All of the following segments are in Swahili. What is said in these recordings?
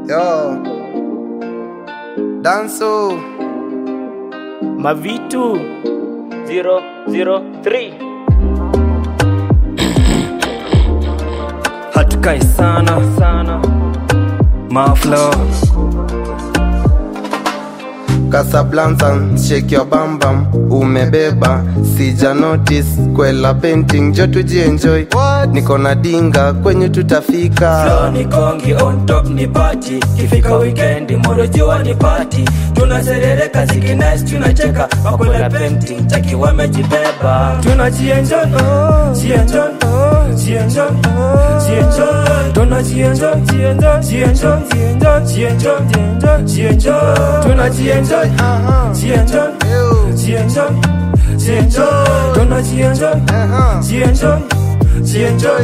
Yo. Danso. Mavitu 003 hatukai sana sana maflo Casablanca, shake your bam bam, umebeba sija notice kwela painting jo tujienjoy niko na dinga kwenye tutafika Flow ni kongi on top ni party kifika weekend moro jua ni party tunaserereka ziki nice tunacheka makwela painting taki wamejibeba tunajienjoy jienjoy jienjoy jienjoy tunajienjoy jienjoy jienjoy jienjoy jienjoy jienjoy jienjoy tunajienjoy jienjoy jienjoy jienjoy tunajienjoy jienjoy jienjoy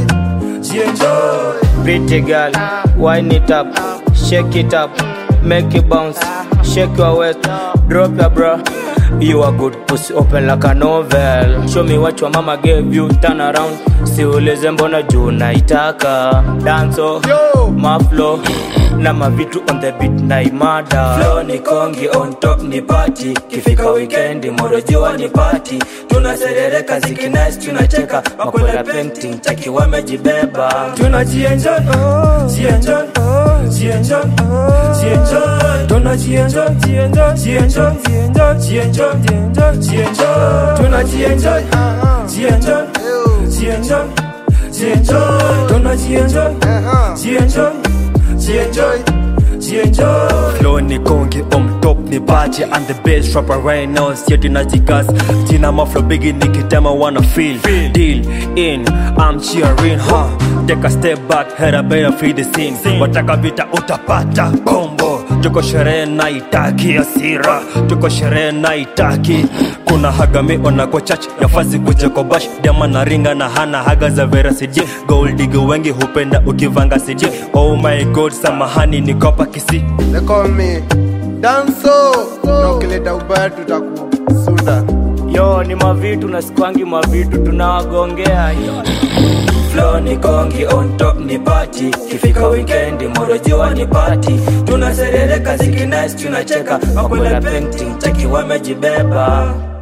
jienjoy Pretty girl, wind it up, shake it up, make it bounce, shake your waist, drop your bra. You are good pussy, open like a novel. Show me what your mama gave you, turn around. Siulize mbona juu naitaka. Danso, maflo na mavitu on the beat na imada. Flow ni kongi on top ni party. Kifika weekend moro jua ni party. Tunaserereka ziki nice tunacheka. Makwela painting taki wamejibeba. Tunajienjoy, jienjoy, jienjoy, jienjoy. Tunajienjoy, jienjoy, jienjoy, jienjoy, jienjoy, jienjoy, jienjoy. Tunajienjoy, jienjoy, jienjoy, jienjoy. Tunajienjoy, jienjoy, jienjoy, jienjoy. flow ni kongi on top ni baji and the best rapper right now sieti na jigas jina maflo bigi nikitema wanna feel deal in I'm cheering huh take a step back head up better feel the scene wataka vita utapata kombo tuko sherehe na itaki asira tuko sherehe na itaki kuna hagami ona kwa church yafazi kuja kwa bash dema na ringa na hana haga za veracity gold digger wengi hupenda ukivanga cd oh my god samahani nikopa kisi They call me Danso. Na ukileta ubaya tutakusunda. Yo ni mavitu na sikwangi mavitu tunawagongea Flow ni kongi on top ni party Kifika weekend moro jua ni party Tunaserereka ziki nice tunacheka Makwela painting taki wamejibeba